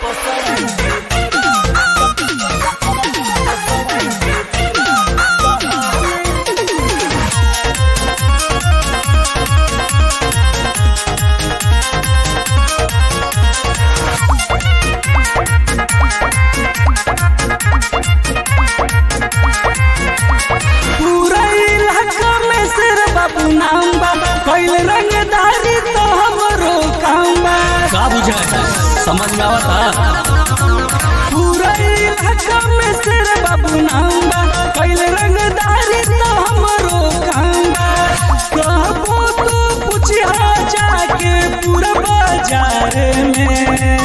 पूरा इलाका में सिर बाबू नाम बा कैल रंगदारी तो हमरो काम बा का बुझा समझ में आवता पूरा इलाका में सिर बाबू नाम बा कैल रंगदारी तो हमरो काम बा कहबो तो पूछिया जाके पूरा बाजार में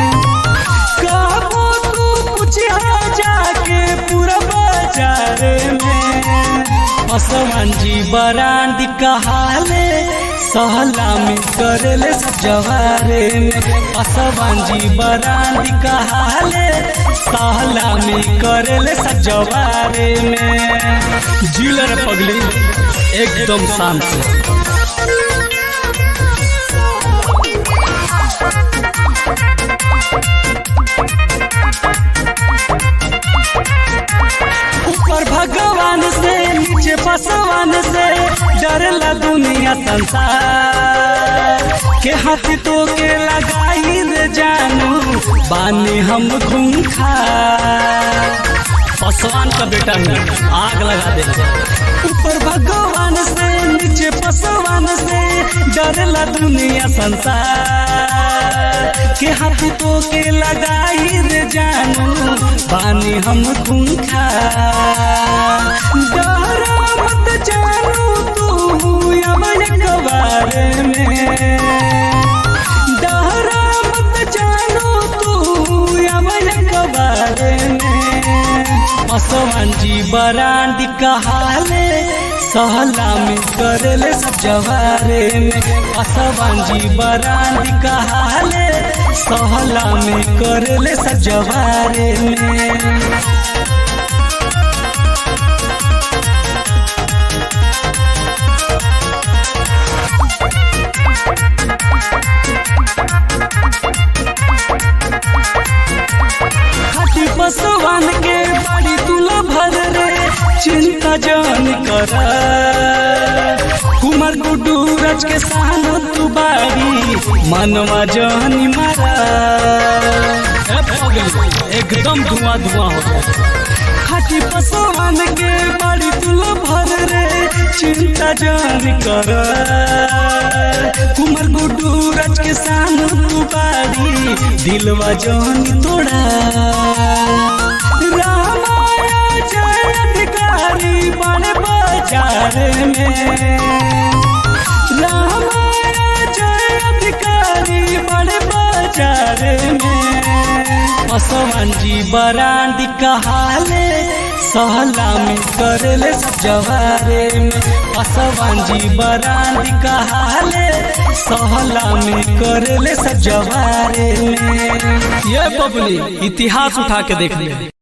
कहबो तू पूछिया जाके पूरा बाजार में असमान जी बरांड कहाले सहला में करेले सब जवारे में असमान जी बरांड कहाले सहला में करेले सब जवारे में जिलर पगली एकदम शांत से ऊपर भगवान से नीचे पसवान से डरला दुनिया संसार के हाथ तो के लगाई रे जानू बानी हम खूंखा पसवान का बेटा है आग लगा दे ऊपर भगवान से नीचे पसवान से डरला दुनिया संसार के हाथ तो के लगाई रे जानू बानी हम खूंखा डरा मत जानू तू यमन कबार में डरा मत जानू तू यमन कबार में असमान जी बरांड कहाले सहला में करेले सब जवारे में असमान जी बरांड कहाले सहला में करेले सब जवारे में खाटी पसवान के बाड़ी तुला भर रे चिंता जान कर कुमार गुड्डू रज के साथ तू बाड़ी मनवा जानी मारा ए पगली एकदम धुआं धुआं होता खाटी पसवान के बाड़ी तुला भर रे चिंता जान कर कुमार गुड्डू रज के साथ तू बाड़ी दिलवा जानी तोड़ा रामाया जय अधिकारी बड़े बाजार में रामाया जय अधिकारी बड़े बाजार में असमान जी बरांड कहाले सहला में करेले सब जवारे में असमान जी बरांड कहाले सहला में करेले सब जवारे में ये बबली इतिहास उठा के देख ले